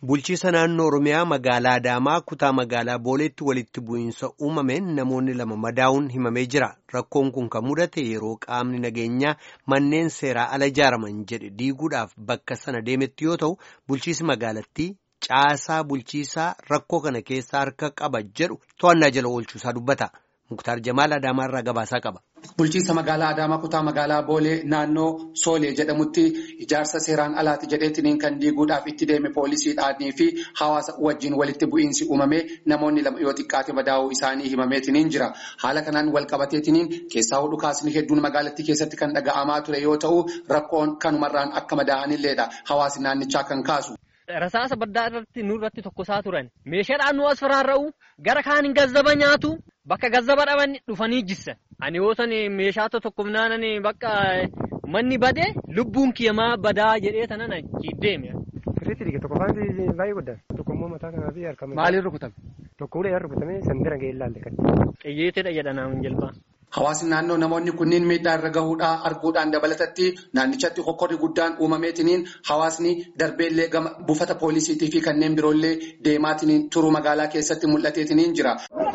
Bulchiisa naannoo Oromiyaa magaalaa Adaamaa kutaa magaalaa Booleetti walitti bu'iinsa uumameen namoonni lama madaa'uun himamee jira. Rakkoon kun kan mudate yeroo qaamni nageenyaa manneen seeraa ala ijaaraman jedhe diiguudhaaf bakka sana deemetti yoo ta'u, bulchiisi magaalattii caasaa bulchiisaa rakkoo kana keessaa harka qaba jedhu to'annaa jala oolchuusaa dubbata. Muktaar Jamaal Adaamaarraa gabaasaa qaba. Bulchiinsa magaalaa Adaamaa kutaa magaalaa Boolee naannoo Soolee jedhamutti ijaarsa seeraan alaati jedheetiniin kan diiguudhaaf itti deeme poolisiidhaanii fi hawaasa wajjin walitti bu'iinsi uumamee namoonni lama yoo xiqqaate madaa'uu isaanii himameetiniin jira. Haala kanaan wal qabateetiniin keessaa dhukaasni hedduun magaalattii keessatti kan dhaga'amaa ture yoo ta'u rakkoon kanumarraan akka madaa'anilleedha hawaasni naannichaa kan kaasu. Rasaasa baddaa irratti nurratti tokkosaa turan meeshaadhaan nu as faraarra'u gara kaaniin gazzaba nyaatu bakka gazzaba dhaban dhufanii jissa. Ani yoo san meeshaa tokko naanan bakka manni bade lubbuun kiyyamaa badaa jedhee tanan achi deeme. Sirriitti dhige tokko faanti baay'ee guddaa tokko immoo mataa kanaa fi harka Maaliin rukutame? Tokko ulee rukutamee sanbira ga'ee ilaalle kan. Xiyyeetedha jedhanaan jalbaa. Hawaasni naannoo namoonni kunniin miidhaa irra gahuudhaa arguudhaan dabalatatti naannichatti hokkorri guddaan uumameetiniin hawaasni darbeellee gama buufata poolisiitii fi kanneen biroollee deemaatiniin turuu magaalaa keessatti mul'ateetiniin jira.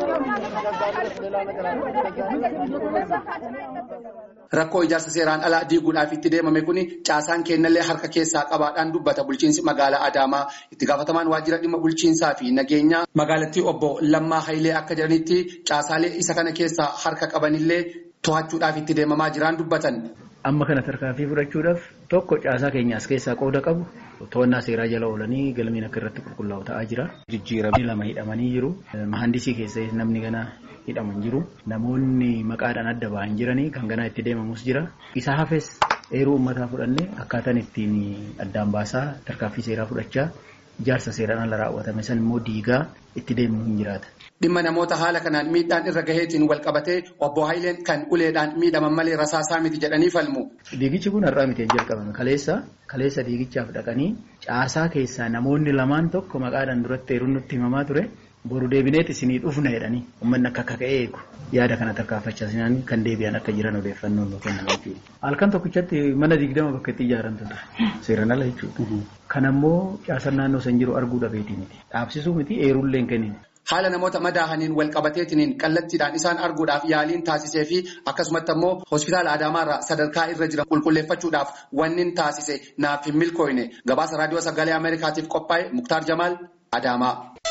Rakkoo ijaarsa seeraan alaa diiguudhaaf itti deemame kun caasaan kennallee harka keessaa qabaadhaan dubbata bulchiinsi magaalaa Adaamaa itti gaafatamaan waajjira dhimma bulchiinsaa fi nageenyaa magaalattii obbo Lammaa Hayilee akka jedhanitti caasaalee isa kana keessaa harka qabanillee to'achuudhaaf itti deemamaa jiraan dubbatan. Amma kana tarkaanfii fudhachuudhaaf tokko caasaa keenya as keessaa qooda qabu to'annaa seeraa jala oolanii galmeen akka irratti qulqullaa'u ta'aa jira. Jijjiiramanii lama hidhamanii jiru. Mahandisii keessa namni gana hidhaman jiru. Namoonni maqaadhaan adda ba'an jiranii kan ganaa itti deemamus jira. Isa hafes eeruu uummataa fudhannee akkaataan ittiin addaan baasaa tarkaanfii seeraa fudhachaa ijaarsa seeraan ala raawwatame san immoo diigaa itti deemu hin jiraata. Dhimma namoota haala kanaan miidhaan irra gaheetiin wal qabatee obbo Hayileen kan uleedhaan miidhaman malee rasaasaa miti jedhanii falmu. Diigichi kun har'aa miti hin jalqabame. Kaleessa kaleessa diigichaaf dhaqanii caasaa keessaa namoonni lamaan tokko maqaadhaan duratti eeruun nutti himamaa ture. Boru deebineet isinii dhufna jedhanii uummanni akka akka ka'ee eegu yaada kana tarkaanfachaa sinaan kan deebi'an akka jiran odeeffannoon nu kennan jechuudha. Halkan tokkichatti mana digdama bakka itti ijaaramtu ture. Seeraan ala jechuudha. Kan ammoo caasaan naannoo san jiru arguu dhabeetii miti. Dhaabsisuu miti eerullee hin kennine. Haala namoota madaahaniin wal qabateetiniin kallattiidhaan isaan arguudhaaf yaaliin taasisee fi akkasumatti ammoo hospitaala Adaamaarraa sadarkaa irra jiran qulqulleeffachuudhaaf wanni taasise naaf hin milkooyne gabaasa raadiyoo sagalee Ameerikaatiif qophaa'e Muktaar Jamaal Adaamaa.